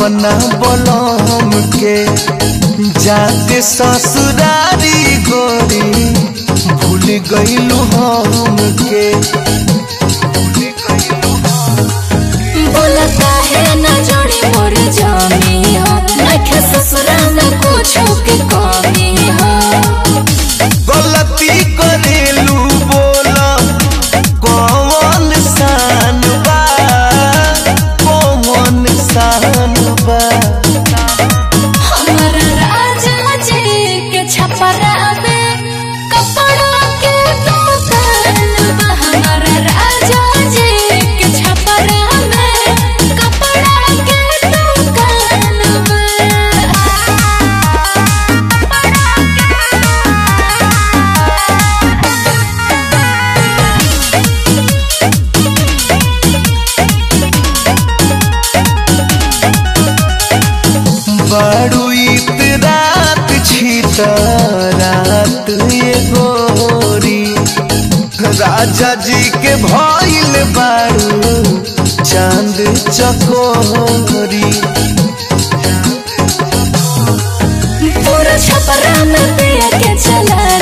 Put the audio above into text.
अपना बलम के जाते ससुरारी गोरी भूल गईलू हम के बोला काहे ना जोड़ी मोर जामी हो नखे ससुरा में कुछो के कमी हो गलती करेलू बोला कौन सान बा कौन सान बा हमारा राजा जी के छपरा में कपड़ा के दुकान बा हमारा राजा जी के छपरा में कपड़ा के दुकान बड़ू इत रात छित रात ये गोरी राजा जी के भइल बारू चांद चकोरी पूरा छपरा में पिया के चला